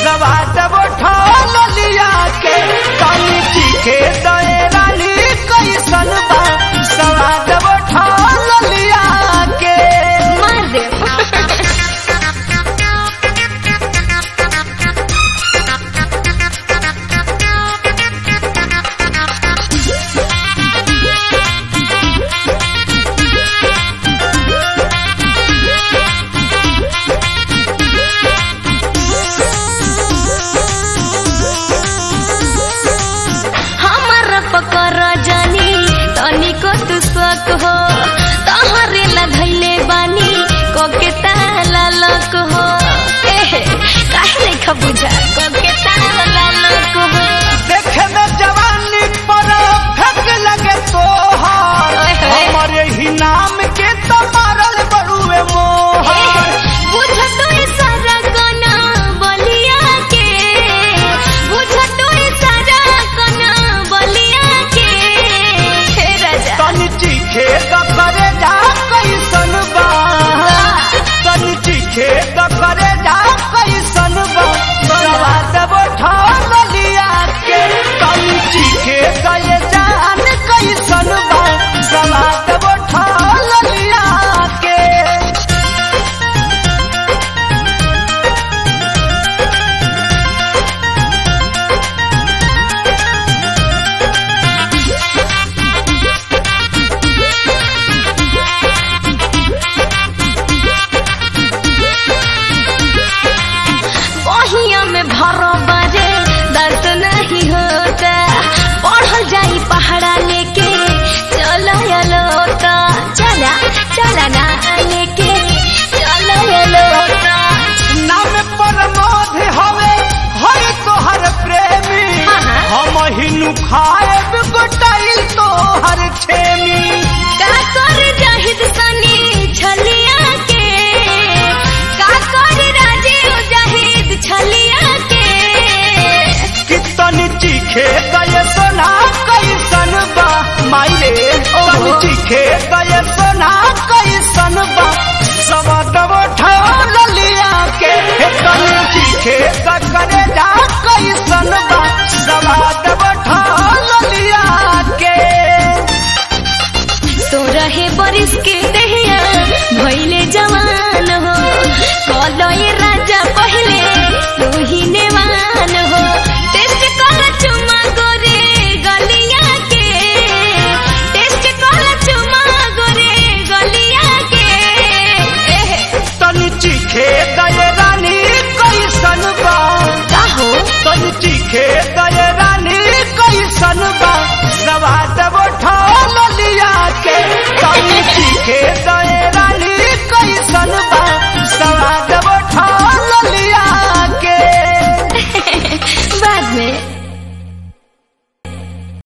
सवाद उठल लिया के तनी चीखे दए रानी कैसन बा सवाद उठल लिया के मार दे हमर पकर जानी तनिको तू शक हो तहरे लधैले बानी कोके ताला लक हो एहे काहे नहीं खबुझा कोके ताला लक हो देखे में जवानी पर फेंक लगे तोहार ओए होए। हमारे ही नाम के तो मारल बड़ुए मोहर बुझ तो सारा कना बलिया के बुझ तो सारा कना बलिया के हे राजा तनी चीखे द करे जा कैसन बा तनी चीखे द करे जा कैसन बा सवाद उठल लिया के तनी चीखे द ये जान कैसन बा सवाद उठल लिया के बहिया में भरो बाजे दर्द नहीं होता पढ़ल जाई पहाड़ा लेके चला लोटा चला चला ना लेके चला लोटा नाम प्रमोद हवे हर तोहर प्रेमी हाँ, हाँ। हम हिनु खाएब गोटाइल तोहर छेमी का कर जाहिद सनी छलिया के का कर राजीव जाहिद छलिया के कितन चीखे गए सोना कैसन बा माइले तन ओहो। चीखे गए सोना कैसन बा सबद उठल लिया के तन चीखे द करे जा कैसन बा सबद उठल लिया के तो रहे बरिस के दहिया भइले जवान हो कलो ये राजा पहले तू ही नेवान हो टेस्ट कर चुमा गोरे गलिया के टेस्ट कर चुमा गोरे गलिया के एहे तन चीखे गए रानी कैसन बा का हो तन चीखे गए रानी कैसन बा सवाद उठल लिया के